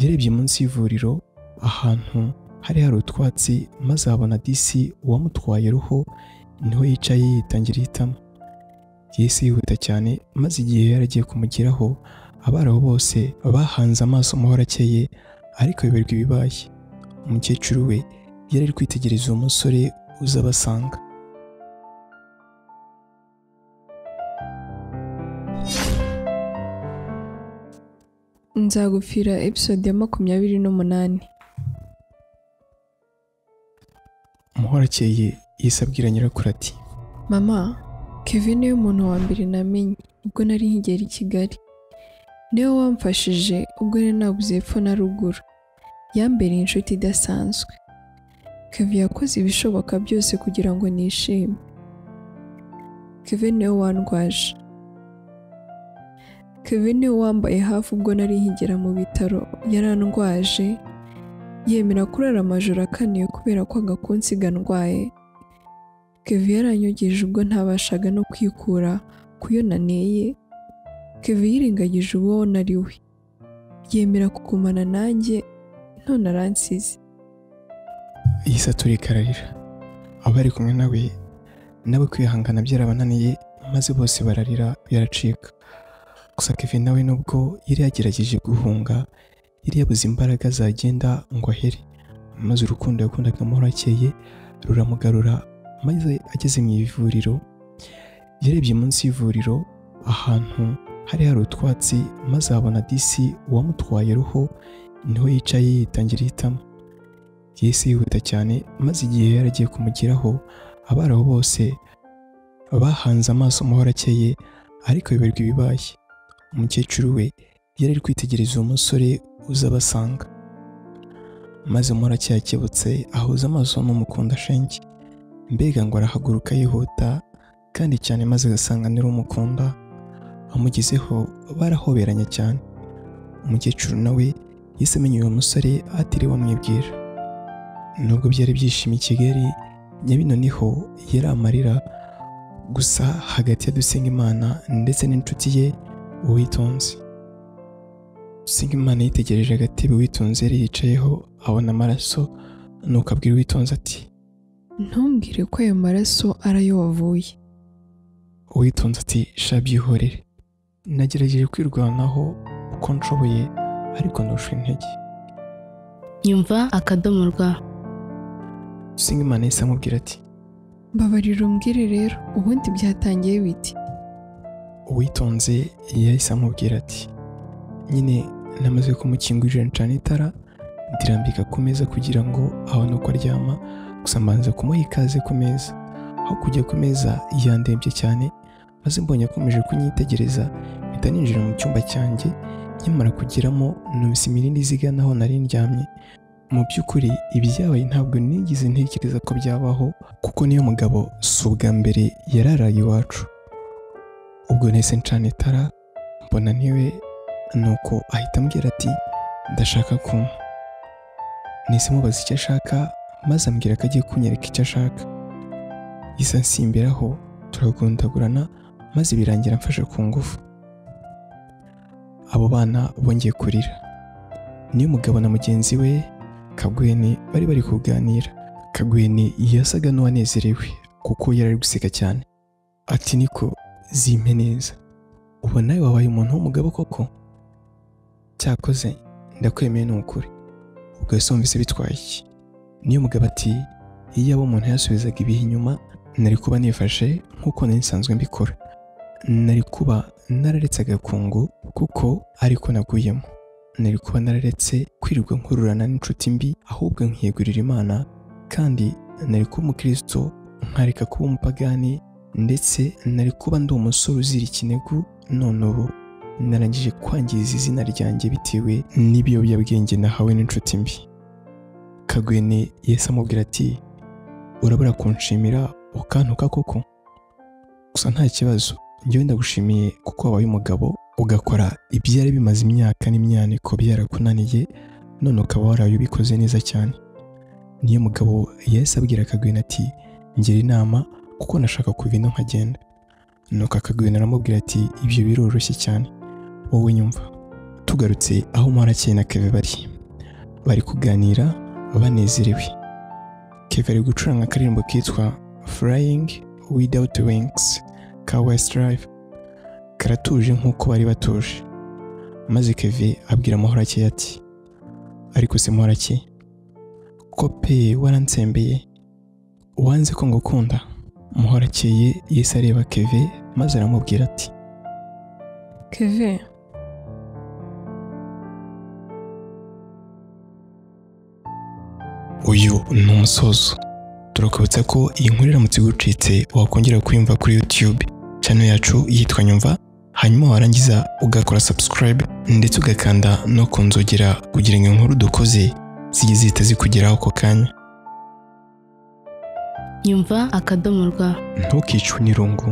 yarebye munsi y'ivuriro ahantu hari hari utwatsi maze abona disi uwamutwaye roho niho yicaye yitangiriye itama yesu yihuta cyane maze igihe yari agiye kumugeraho abaraho bose bahanze amaso umuhorakeye ariko biberwa ibibaye umukecuru we yari ari kwitegereza uwo musore uza abasanga nzagufira episode ya makumyabiri n'umunani umuhorakeye yise abwira nyirakuru ati mama kevin niwe muntu wa mbere namenye ubwo nari nkigera i kigali niwe wamfashije ubwo yari nabuze epfo na ruguru yambereye inshuti idasanzwe kevin yakoze ibishoboka byose kugira ngo nishime kevin niwe wandwaje kevin niwe wambaye hafi ubwo nari nkigera mu bitaro yarandwaje yemera kurara amajoro akaniye kubera ko agakunsiga ndwaye kevin yaranyogeje ubwo ntabashaga no kwikura ku yo naneye kevin yirengagije uwo nari we yemera kugumana nanjye none aransize yise aturika ararira abari kumwe nawe nabo kwihangana byarabananiye maze bose bararira biracika gusa kevin nawe nubwo yari yagerageje guhunga yari yabuze imbaraga zagenda ngo ahere maze urukundo yakundaga muhorakeye ruramugarura maze ageze mu ivuriro yarebye munsi y'ivuriro ahantu hari hari utwatsi maze abona disi uwamutwaye roho niho yicaye yitangiriye itama yesu yihuta cyane maze igihe yari agiye kumugeraho abaraho bose bahanze amaso umuhorakeye ariko biberwa ibibaye umukecuru we yari ari kwitegereza uwo musore uza abasanga maze umuhorakeye akebutse ahuza amaso n'umukunda shenge mbega ngo arahaguruka yihuta kandi cyane maze agasanga niwe umukunda amugezeho barahoberanye cyane umukecuru nawe yahise amenya uwo musore atiriwe amwibwira nubwo byari byishimiye i kigali nyabino niho yari amarira gusa hagati ya Dusengimana ndetse n'inshuti ye uwitonze Dusengimana yitegereje agatebe uwitonze yari yicayeho abona amaraso nuko abwira uwitonze ati ntumbwire ko ayo maraso ari ayo wavuye uwitonze ati sha byihorere nagerageje kwirwanaho uko nshoboye ariko ndusha intege nyumva akadomo rwa Dusengimana yahise amubwira ati mbabarira umbwire rero ubundi byatangiye biti uwitonze yahise amubwira ati nyine namaze kumukingurira ncana itara ndirambika ku meza kugira ngo abone uko aryama gusa mbanza kumuha ikaze ku meza aho kujya ku meza yandembye cyane maze mbonye akomeje kunyitegereza mpita ninjira mu cyumba cyanjye nyamara kugeramo numvise imirindi izigana aho nari ndyamye mu by'ukuri ibyabaye ntabwo nigeze ntekereza ko byabaho kuko niyo mugabo si ubwa mbere yararaye iwacu ubwo nahise ncana itara mbona niwe nuko ahita ambwira ati ndashaka kunywa nahise mubaza icyo ashaka maze ambwira ko agiye kunyereka icyo ashaka isa nsimbiraho turagundagurana maze birangira mfashe ku ngufu abo bana bongeye kurira niyo mugabo na mugenzi we kagwene bari bari kuganira kagwene yasaga n'uwanezerewe kuko yari ari guseka cyane ati niko zimpe neza ubu nawe wabaye umuntu w'umugabo koko cyakoze ndakwemeye ni ukuri ubwo ese wumvise bitwaye iki niyo mugabo ati iyaba umuntu yasubizaga ibihe inyuma nari kuba nifashe nk'uko nari nsanzwe mbikora nari kuba nararetse agakungu kuko ariko naguyemo nari kuba nararetse kwirirwa nkururana n'inshuti mbi ahubwo nkiyegurira imana kandi nari kuba umukristo nkareka kuba umupagani ndetse nari kuba ndi umusore uzira ikinegu none ubu narangije kwangiza izina ryanjye bitewe n'ibiyobyabwenge nahawe n'inshuti mbi kagwene yahise amubwira ati urabura kunshimira ukantuka koko gusa nta kibazo njyewe ndagushimiye kuko wabaye umugabo ugakora ibyari bimaze imyaka n'imyaniko byarakunaniye none ukaba waraye ubikoze neza cyane niyo mugabo yahise abwira kagwene ati ngira inama kuko nashaka kuva ino nkagenda nuko akagwene aramubwira ati ibyo biroroshye cyane wowe nyumva tugarutse aho Muharakeye na Keve bari bari kuganira banezerewe Keve ari gucuranga akaririmbo kitwa Flying Without Wings ka Westlife karatuje nk'uko bari batuje maze Keve abwira Muharakeye ati ariko se Muharakeye ko pe waransembeye wanze ko ngukunda Muharakeye yahise areba Keve maze aramubwira ati keve uyu ni umusozo turakubutsa ko iyi nkuru iramutse igucitse wakongera kuyumva kuri YouTube channel yacu yitwa Nyumva hanyuma warangiza ugakora subscribe ndetse ugakanda no ku nzogera kugira ngo inkuru dukoze zijye zihita zikugeraho ako kanya nyumva akadomo rwa ntukicwe n'irungu